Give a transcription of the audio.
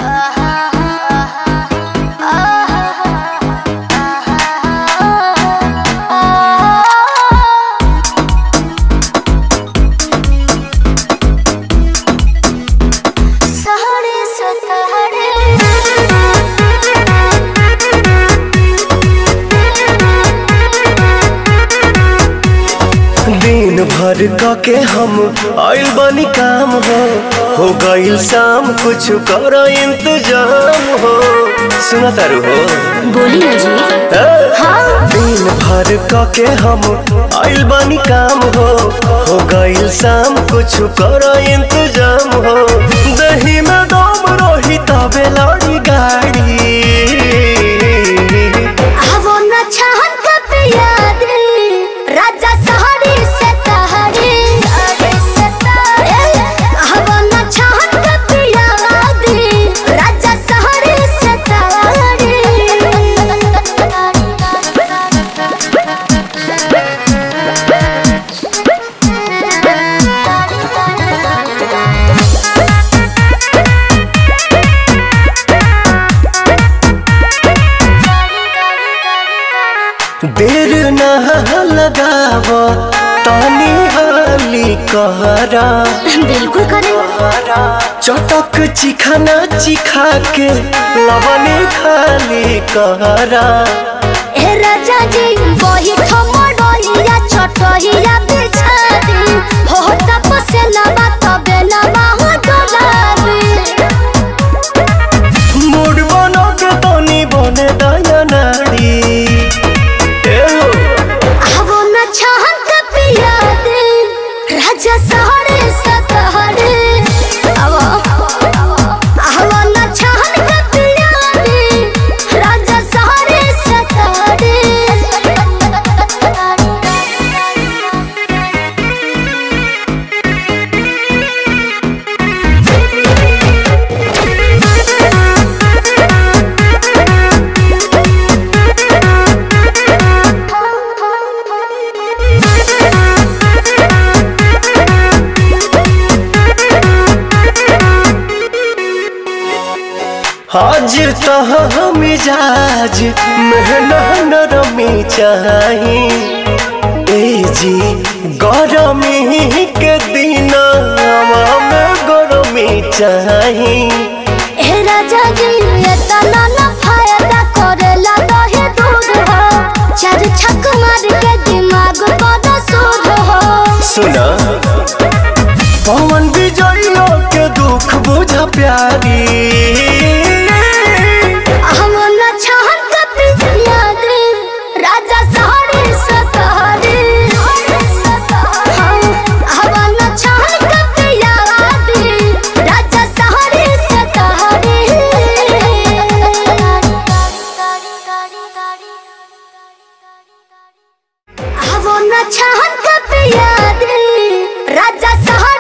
दिन भर क के हम आइल बनी काम हो हो गइल शाम कुछ कर इंतजाम हो सुना तारू हो बोली ना जी ए? दिन भर क के हम आइल बनी काम हो हो गइल शाम कुछ कर इंतजाम हो दही में दम रही तबे लड़ी गाड़ी आवो न छहन कब याद राजा सहरी से तहरी आवो न छहन कब याद राजा सहरी से देर न लगाव तानी हाली कहरा बिल्कुल करे चटक चिखाना चिखा के लवने खाली कहरा ए राजा जी वही ठमडोलिया छटहिया बिछा दी हो तपसे लबा तबे लबा हो डोलाबी मूड बनो के तनी बने दया नारी ए हो, आवो न छहन का पिया दे राजा सहरे सतहरे आवो आवो न छहन का पिया दे राजा सहरे सतहरे आज तो मिजाज मेहना नरमी चाही ए जी गरमी के दिन में गरमी चाही ए राजा जी ये तना न फायदा करेला दहे दूध हो चार छक मार के दिमाग बड़ा सूद हो सुना पवन विजयो के दुख बुझ प्यारी हम न छहन का पिया दे राजा सहरे सतहरे हम न छहन का पिया दे राजा सहरे सतहरे आवो न छहन का पिया दे राजा सहरे